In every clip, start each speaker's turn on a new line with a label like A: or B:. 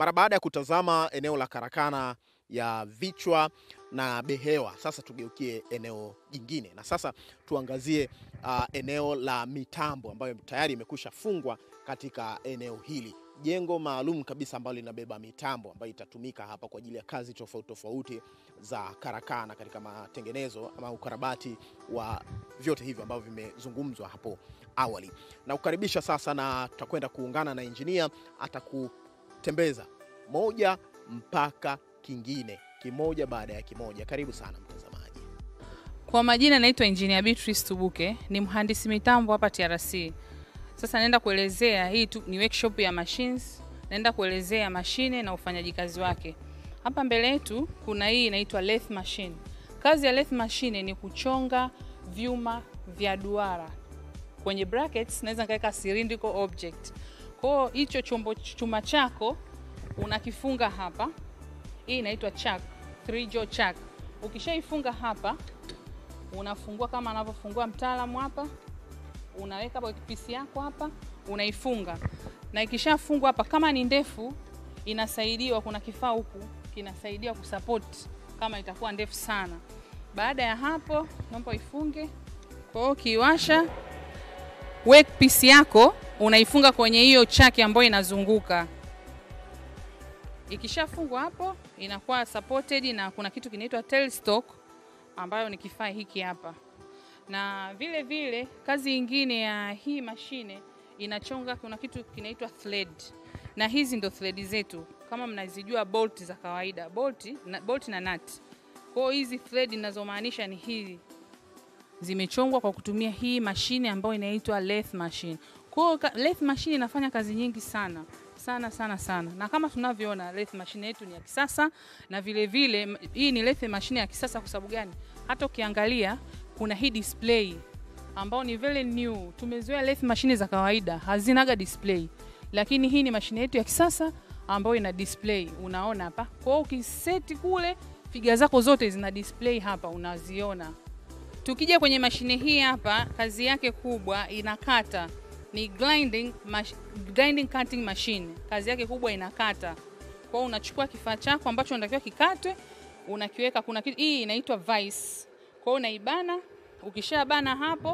A: Mara baada ya kutazama eneo la karakana ya vichwa na behewa, sasa tugeukie eneo jingine, na sasa tuangazie uh, eneo la mitambo ambayo tayari imekwisha fungwa katika eneo hili, jengo maalum kabisa ambalo linabeba mitambo ambayo itatumika hapa kwa ajili ya kazi tofauti tofauti za karakana katika matengenezo ama ukarabati wa vyote hivyo ambavyo vimezungumzwa hapo awali. Na kukaribisha sasa, na tutakwenda kuungana na injinia atakutembeza moja mpaka kingine, kimoja baada ya kimoja. Karibu sana mtazamaji.
B: Kwa majina naitwa Engineer Beatrice Tubuke, ni mhandisi mitambo hapa TRC. Sasa naenda kuelezea hii tu, ni workshop ya machines. Naenda kuelezea mashine na ufanyaji kazi wake. Hapa mbele yetu kuna hii inaitwa lathe machine. Kazi ya lathe machine ni kuchonga vyuma vya duara. Kwenye brackets naweza nikaweka cylindrical object. Kwa hiyo hicho chombo chuma chako unakifunga hapa. Hii inaitwa chuck, three jaw chuck. Ukishaifunga hapa unafungua kama anavyofungua mtaalamu hapa, unaweka hapo pisi yako hapa, unaifunga na ikishafungwa hapa, kama ni ndefu inasaidiwa, kuna kifaa huku kinasaidia kusupport kama itakuwa ndefu sana. Baada ya hapo, naomba ifunge. Kwa hiyo ukiwasha workpiece yako unaifunga kwenye hiyo chaki ambayo inazunguka. Ikishafungwa hapo inakuwa supported na kuna kitu kinaitwa tailstock ambayo ni kifaa hiki hapa. Na vile vile kazi ingine ya hii mashine inachonga, kuna kitu kinaitwa thread, na hizi ndo thread zetu kama mnazijua bolt za kawaida, bolt na, bolt na nut. Kwa hiyo hizi thread ninazomaanisha ni hizi zimechongwa kwa kutumia hii mashine ambayo inaitwa lathe machine. Kwa hiyo lathe machine inafanya kazi nyingi sana sana sana sana, na kama tunavyoona lathe machine yetu ni ya kisasa, na vile vile hii ni lathe machine ya kisasa. Kwa sababu gani? Hata ukiangalia kuna hii display ambao ni very new. Tumezoea lathe machine za kawaida hazinaga display, lakini hii ni mashine yetu ya kisasa ambayo ina display. Unaona hapa, kwa hiyo ukiseti kule figa zako zote zina display hapa, unaziona. Tukija kwenye mashine hii hapa, kazi yake kubwa inakata ni grinding, mash, grinding cutting machine. Kazi yake kubwa inakata. Kwa hiyo unachukua kifaa chako ambacho unatakiwa kikatwe, unakiweka kuna kitu hii inaitwa vise. Kwa hiyo unaibana, ukishabana hapo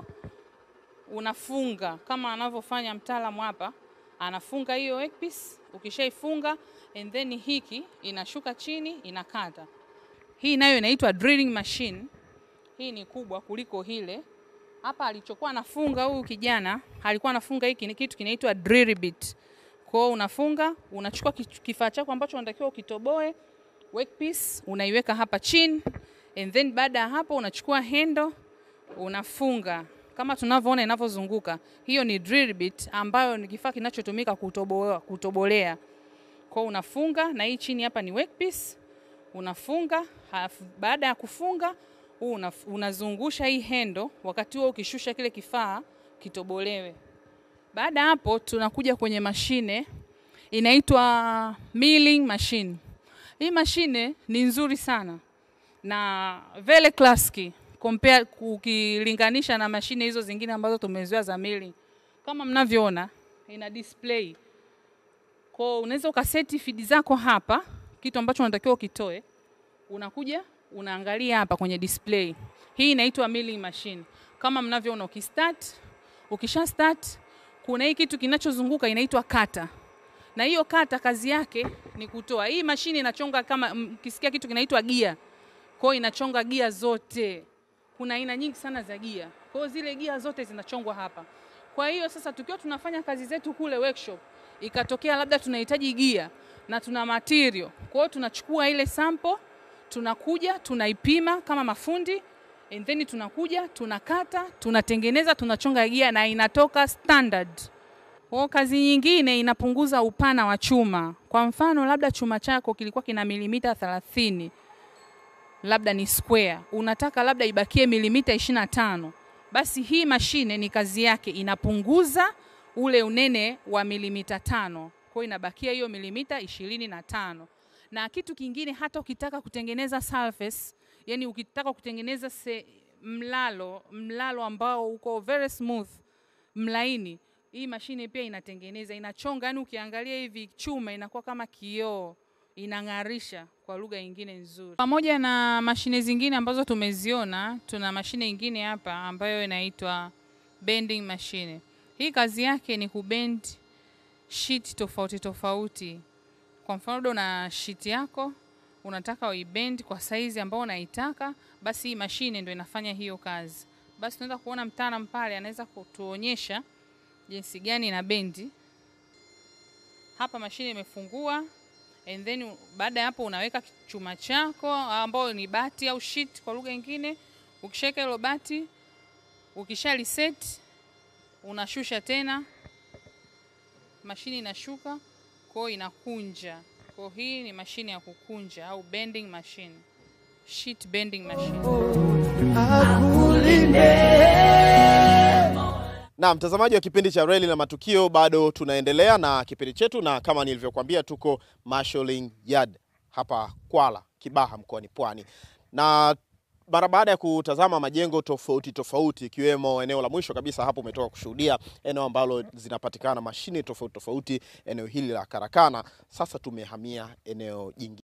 B: unafunga kama anavyofanya mtaalamu hapa, anafunga hiyo workpiece. Ukishaifunga and then hiki inashuka chini inakata. Hii nayo inaitwa drilling machine. Hii ni kubwa kuliko hile hapa alichokuwa anafunga huyu kijana alikuwa anafunga hiki ni kitu kinaitwa drill bit. Kwa hiyo unafunga, unachukua kifaa chako ambacho unatakiwa ukitoboe workpiece, unaiweka hapa chini and then baada ya hapo unachukua hendo unafunga kama tunavyoona inavyozunguka. Hiyo ni drill bit ambayo ni kifaa kinachotumika kutoboa, kutobolea. Kwa hiyo unafunga na hii chini hapa ni workpiece, unafunga halafu baada ya kufunga huu unazungusha hii hendo, wakati huo ukishusha kile kifaa kitobolewe. Baada hapo, tunakuja kwenye mashine inaitwa milling machine. Hii mashine ni nzuri sana na very classic compare, ukilinganisha na mashine hizo zingine ambazo tumezoea za milling. Kama mnavyoona ina display, kwa unaweza ukaseti feed zako hapa, kitu ambacho unatakiwa ukitoe, unakuja unaangalia hapa kwenye display. Hii inaitwa milling machine. Kama mnavyoona ukistart, ukisha start kuna hii kitu kinachozunguka inaitwa kata. Na hiyo kata kazi yake ni kutoa. Hii mashine inachonga kama mkisikia kitu kinaitwa gia. Kwa hiyo inachonga gia zote. Kuna aina nyingi sana za gia. Kwa hiyo zile gia zote zinachongwa hapa. Kwa hiyo sasa tukiwa tunafanya kazi zetu kule workshop, ikatokea labda tunahitaji gia na tuna material. Kwa hiyo tunachukua ile sample tunakuja tunaipima kama mafundi and then tunakuja tunakata tunatengeneza tunachonga gia na inatoka standard. Kwa kazi nyingine inapunguza upana wa chuma. Kwa mfano labda chuma chako kilikuwa kina milimita 30 labda ni square, unataka labda ibakie milimita 25, basi hii mashine ni kazi yake inapunguza ule unene wa milimita tano, kwa inabakia hiyo milimita ishirini na tano na kitu kingine hata ukitaka kutengeneza surface, yani ukitaka kutengeneza se, mlalo mlalo ambao uko very smooth mlaini, hii mashine pia inatengeneza, inachonga, yani ukiangalia hivi chuma inakuwa kama kioo, inang'arisha kwa lugha nyingine nzuri. Pamoja na mashine zingine ambazo tumeziona, tuna mashine nyingine hapa ambayo inaitwa bending machine. Hii kazi yake ni kubend sheet tofauti tofauti. Kwa mfano una sheet yako unataka uibend kwa saizi ambayo unaitaka, basi hii mashine ndio inafanya hiyo kazi. Basi tunaweza kuona mtaalamu pale anaweza kutuonyesha jinsi gani ina bendi. Hapa mashine imefungua and then baada ya hapo unaweka chuma chako ambao ni bati au sheet kwa lugha nyingine. Ukishaweka hilo bati, ukisha reset unashusha tena, mashine inashuka, kwa inakunja. Kwa hii ni mashine ya kukunja au bending machine, sheet bending machine.
A: Na mtazamaji wa kipindi cha Reli na Matukio, bado tunaendelea na kipindi chetu, na kama nilivyokuambia, tuko Marshalling Yard hapa Kwala, Kibaha, mkoani Pwani, na mara baada ya kutazama majengo tofauti tofauti, ikiwemo eneo la mwisho kabisa hapo umetoka kushuhudia eneo ambalo zinapatikana mashine tofauti tofauti, eneo hili la karakana. Sasa tumehamia eneo jingine.